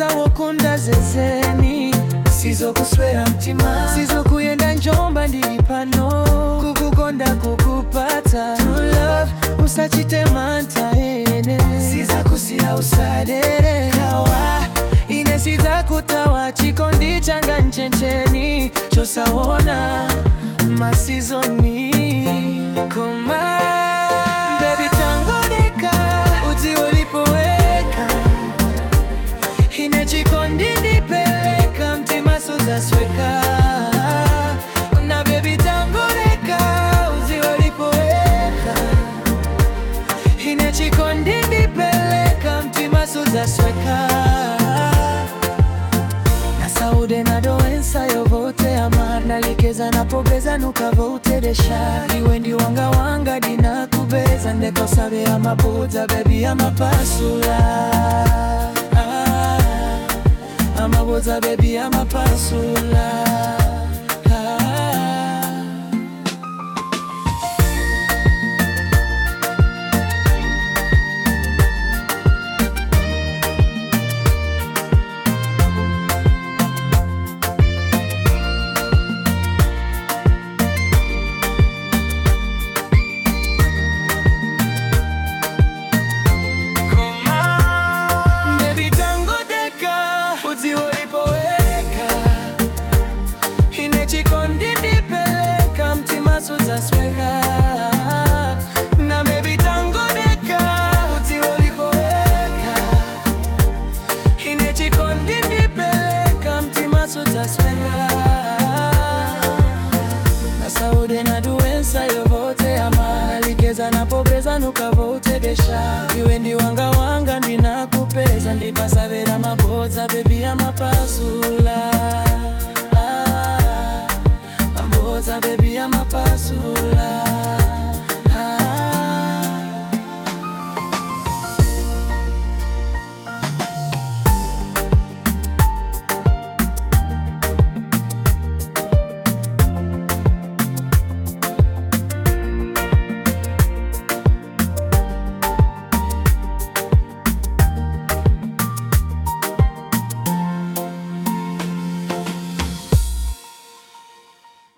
wokunda zezeni sizokuswera mtima sizokuyenda njomba ndili pano kukukonda kukupata True love usachite mantha ene sizakusiya usadere kawa ine sizakutawa chikondi changa nchencheni chosaona masizoni koma Baby tangodeka uti ulipoweka ine chikondi ndipeleka mtima sozasweka na baby tangodeka uti ulipoweka ine chikondi ndipeleka mtima sozasweka na saude na doensa yovote amandalikeza napogeza nukavouteresha iwe ndi wanga wanga dinakubeza ndekosabe amabuza bebi amapasula ah, amabuza bebi amapasula ah. Baby tango deka uti ulipoweka ine chikondi ndipeleka mtima suzasweka na baby tango deka uti ulipoweka ine chikondi ndipeleka mtima suzasweka na saude na duensa yovote amalikeza napogeza nukavoutedesha iwe ndi wanga wanga ndinakupeza ndipasavera mabodza bebi amapasula ah, mabodza bebi amapasula